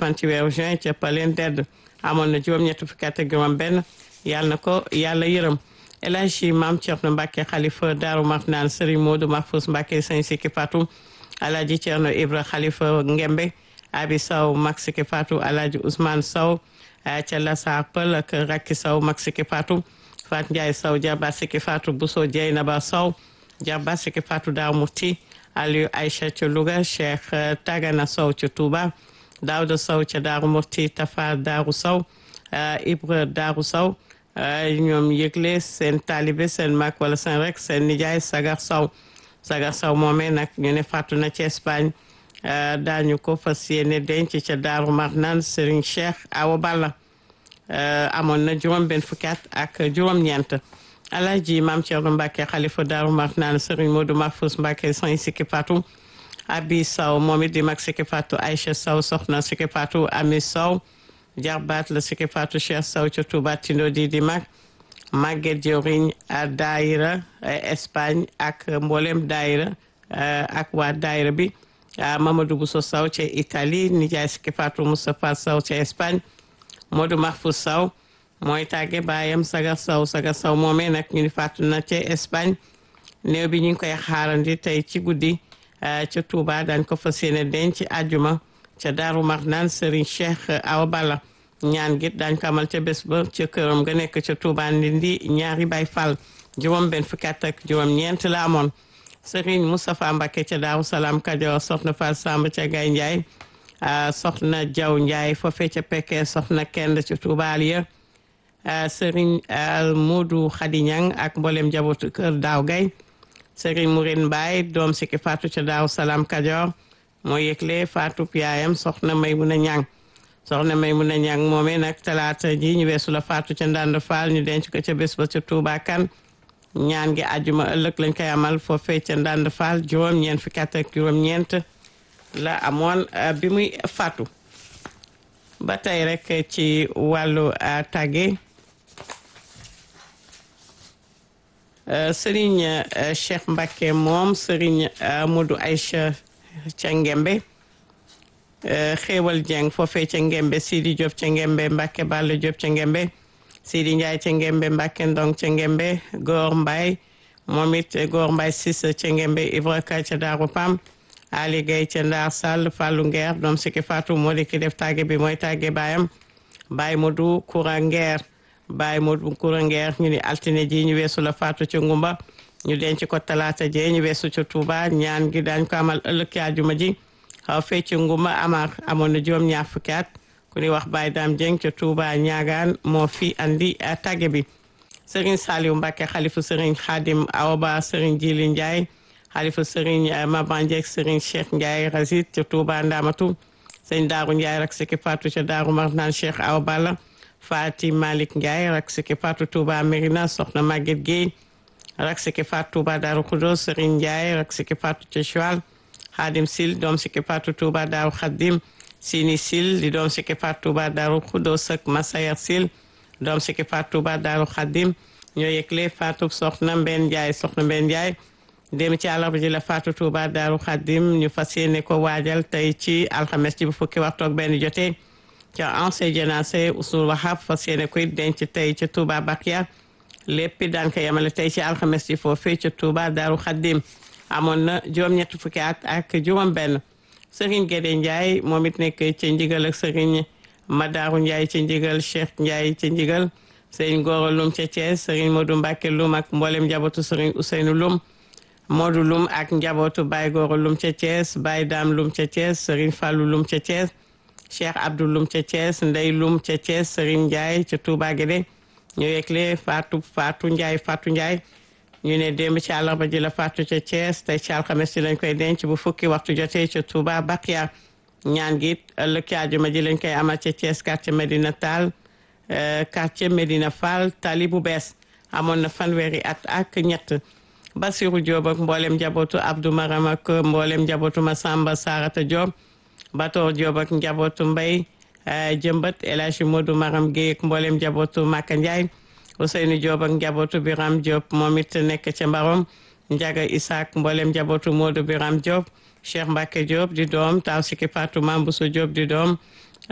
fan ci weeru juin ca Paleen Dedd amoon na juróom-ñett fukki at ak juróom benn yàlla na ko yàlla yërëm El Hadji Maam Cerno Mbàkke xalifa Daaru Marnaan Sëriñ Moodu Mahfous Mbàkke Sëñ Sikki Fatou Alaaji Cerno Ibra xalifa Ngembe Abi Saw mag Sikki Fatou Alaaji Ousmane Saw ca Lasaar Pël ak Rakki Saw mag Sikki Fatou Fat Ndiaye Saw jarba Sikki Fatou Bousso Dieynaba Saw jarba Sikki Fatou Daaru Muti Aliou Aïcha ca Louga Cheikh Tagana Saw ca Touba Daouda Saw ca Daaru Muti Tafa Daaru Saw Ibra Daaru Saw ñoom yëgle seen taalibe seen mag wala seen rek seen nijaay Sagar Saw Sagar Saw moomee nag ñu ne fàttu na ci Espagne daañu ko fas yéene denc ca Daaru Marnaan Serigne Cheikh Awa Balla amoon na juróom benn fukki at ak juróom-ñeent Alaaji Maam Cerno Mbàkke xalifa Daaru Marnaan Serigne Modou Mahfous Mbàkke Sëñ Sikki Fatou Abi Saw moom it di mag Sikki Fatou Aïcha Saw soxna Sikki Fatou Ami Saw jarbaat la Sikki Fatou Cheikh Saw ca Touba Tindo di di mag Maguette Diorigne a daayira Espagne ak mboolem daayira ak waa daayira bi Mamadou Bousso Saw ca Italie nijaay Sikki Fatou Moustapha Saw ca Espagne Modou Mahfous Saw mooy tàgge baayam Sagar Saw Sagar Saw moomee nag ñu ni fàttu na ca Espagne néew bi ñu ngi koy xaarandi tey ci guddi ca Touba dañ ko fas yéene denc àjjuma ca Daaru Marnaan Serigne Cheikh Awa Balla ñaan gi dañ ko amal ca bés ba ca këram nga nekk ca Touba Ndindi ñaari Baay Fall juróom benn fukki at ak juróom ñeent la amoon Serigne Moustapha Mbacké ca Daaru Salaam Kajoor soxna Fall Samb ca Gaye Ndiaye soxna Jaw Ndiaye foofee ca Pekke soxna Kend ca Touba Aliya Serigne Modou Khady Niang ak mboolem njabootu kër Daaw Gay Serigne Mourine Mbaye doom Sikki Fatou ca Daaru Salaam Kajoor moo yëgle Fatou yaayam soxna Maymuna Ñang soxna Maymuna Ñang moomee nag talaata ji ñu weesu la Fatou ca Ndande Fall ñu denc ko ca bés ba ca Touba kan ñaan gi àjjuma ëllëg lañ koy amal foofee ca Ndande Fall juróom-ñeent fukki at ak juróom-ñeent la amoon bi muy Fatou ba tey rek ci wàllu tàgge Serigne Cheikh Mbacké moom Serigne Modou Aïcha ca Ngembe xéewal Dieng foofee ca Ngembe Sidi Diop ca Ngembe Mbacke Balla Diop ca Ngembe Sidi Ndiaye ca Ngembe Mbacke Ndong ca Ngembe Góor Mbaye moom it Góor Mbaye Cissé ca Ngembe Ibra Ka ca Daaru Pam Ali Gueye ca Ndaar Sall Fallou Nguer doom Sikki Fatou moo di ki def tàgge bi mooy tàgge baayam Baye Modou Koura Nguer Baye Modou Koura Nguer ñu ni altine ji ñu weesu la Fatou ca Ngumba ñu denc ko talaata jee ñu weesu ca Touba ñaan gi daañ ko amal ëllëg ci àjjuma ji xaw fee ci nguma amar amoon na juróom ñaar fukki at ku ni wax Baye Dame Dieng ca Touba ñaagaan moo fi andi tàgge bi Serigne Saliou Mbacke xalifu Serigne Khadim Aoba Serigne Djili Ndiaye xalifu Serigne Maban Dieng Serigne Cheikh Ndiaye Razit ca Touba Ndamatu Serigne Darou Ndiaye rak Sikki Fatou ca Darou Marnaan Cheikh Awa Balla Fati Malick Ndiaye rak Sikki Fatou Touba Mérina Soxna Maguette Guèye rak Sikki Fatou Touba Darou Khoudoss Serigne Ndiaye rak Sikki Fatou ca Choual Khadim Sil doom Sikki Fatou Touba Darou Khadim Sini Sil di doom Sikki Fatou Touba Darou Khoudoss ak Massayer Sil doom Sikki Fatou Touba Darou Khadim ñoo yëgle Fatou Soxna Mbène Ndiaye Soxna Mbène Ndiaye dem ci àllarba ji la Fatou Touba Darou Khadim ñu fas yéene ko waajal tey ci alxames ji bu fukki waxtu ak benn jotee ca ancien jénacé Ousul Wahab fas yéene koy denc tey ca Touba Bakia lépp daan ko yemale tey ci alxames ji foofee ca Touba Darou Khadim amoon na juróom-ñetti fukki at ak juróom-benn Serigne Guédé Ndiaye moom it nekk ca Ndigal ak Serigne Madaru Ndiaye ca Ndigal Cheikh Ndiaye ca Ndigal Serigne Goro Lum ca Thiès Serigne Modou Mbacke Lum ak mboolem njabootu Serigne Ousseynou Lum Modou Lum ak njabootu Baye Goro Lum ca Thiès Baye Dame Lum ca Thiès Serigne Fallou Lum ca Thiès Cheikh Abdou Lum ca Thiès Ndey Lum ca Thiès Serigne Ndiaye ca Touba Guédé ñu yëgle Fatou Fatou Ndiaye Fatou Ndiaye ñu ne démb ci àllarba ji la Fatou ca Thiès tey ci alxames ci lañ koy denc bu fukki waxtu jotee ca Touba Bakia ñaan gi ëllëg ci àjjuma ji lañ koy amal ca Thiès quartier Medina Tall quartier Medina Fall tali bu bees amoon na fanweeri at ak ñett Basirou Diop ak mboolem njabootu Abdou Maram ak mboolem njabootu Massamba Sarata Diop Bator Diop ak njabootu Mbay jëmbat El Hadji Modou Maram Guèye ak mboolem njabootu Maka Ndiaye Ousseynou Diop ak njabootu Biram Diop moom it nekk ca Mbarom Ndiaga Isaac mboolem njabootu Modou Biram Diop Cheikh Mbacke Diop di doom taw Sikki Fatou Mambousso Diop di doom